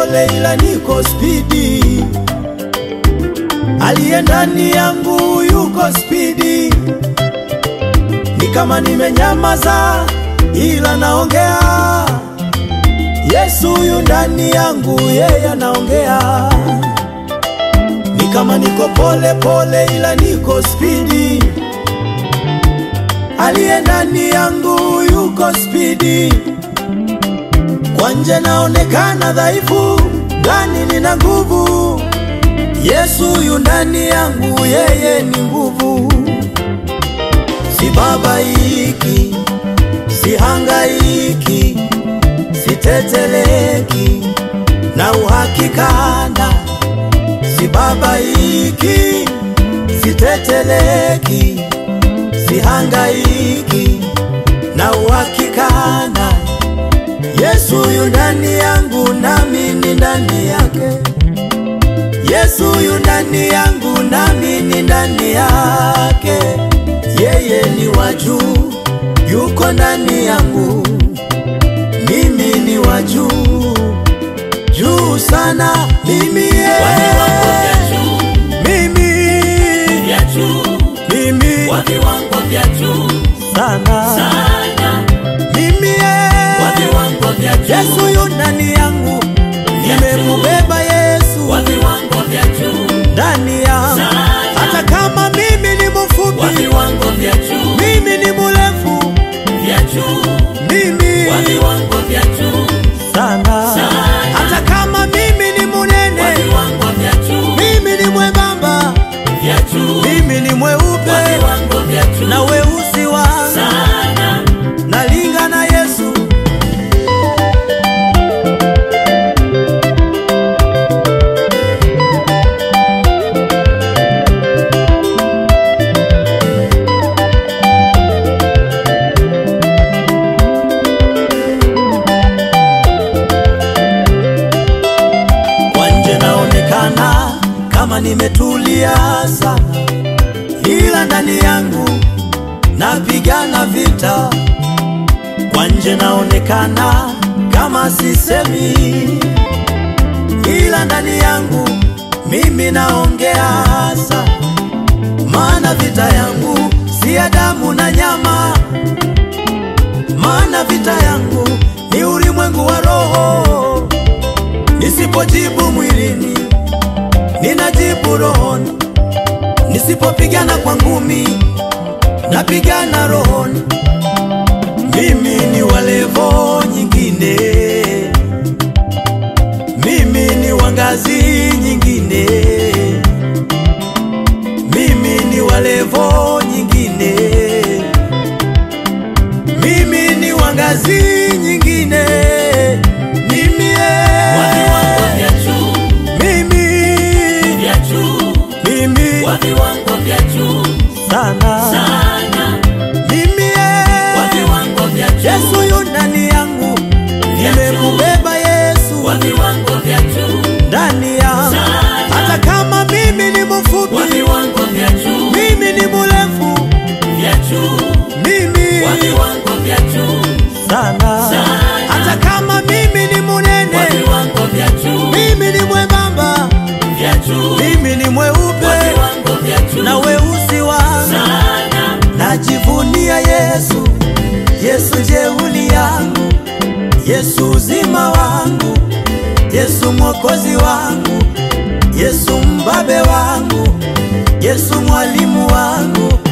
pole ila niko spidi, aliye ndani yangu yuko spidi, ni kama nimenyamaza ila naongea. Yesu yu ndani yangu, yeye anaongea. Ni kama niko pole pole ila niko spidi, aliye ndani yangu yuko spidi. Kwa nje naonekana dhaifu, ndani nina nguvu. Yesu yu ndani yangu, yeye ni nguvu. Sibabaiki, sihangaiki, siteteleki na uhakikana. Sibabaiki, siteteleki, sihangaiki na uhakikana. Yesu yu ndani yangu, nami ni ndani yake. Yesu yu ndani yangu, nami ni ndani yake. Yeye ni wa juu, yuko ndani yangu, mimi ni wa juu, juu sana. Mimi ye, Wa viwango vya juu, mimi, vya juu, mimi wa viwango vya juu sana, sana, mimi ye, wa viwango vya juu, Yesu yu ndani yangu, nimemubeba Yesu wa viwango vya juu, ndani yangu, Sana. hata kama mimi ni wa mfupi, viwango vya juu, mimi ni mrefu, vya juu, mimi wa viwango vya juu, sana, Sana. hata kama mimi ni wa munene, viwango vya juu, mimi ni mwembamba, vya juu, mimi ni wa mweupe viwango vya juu, na weusi wangu sana, nalinga na Yesu. Kwa nje naonekana kama nimetulia sana, ila ndani yangu napigana vita. Kwa nje naonekana kama sisemi, ila ndani yangu mimi naongea sana, maana vita yangu si ya damu na nyama, maana vita yangu ni ulimwengu wa roho. Nisipojibu mwilini, ninajibu rohoni. Nisipopigana kwa ngumi, napigana rohoni. Mimi ni wa levo nyingine, mimi ni wa ngazi nyingine, mimi ni wa levo nyingine, mimi ni wa ngazi nyingine, mimi wa viwango eh, vya juu, mimi vya juu, mimi wa viwango vya juu, sana sana, mimi wa eh, viwango vya juu, Yesu yu ndani yangu, nimemubeba Yesu wa viwango vya juu, ndani yangu, Sana. hata kama mimi ni wa mfupi, viwango vya juu, mimi ni mrefu, vya juu, mimi wa viwango vya juu, sana, Sana. hata kama mimi ni wa munene, viwango vya juu, mimi ni mwembamba, vya juu, mimi ni wa mweupe viwango vya juu, na weusi wangu sana, Najivunia Yesu, Yesu jeuli yangu, Yesu uzima wangu, Yesu mwokozi wangu, Yesu mbabe wangu, Yesu mwalimu wangu,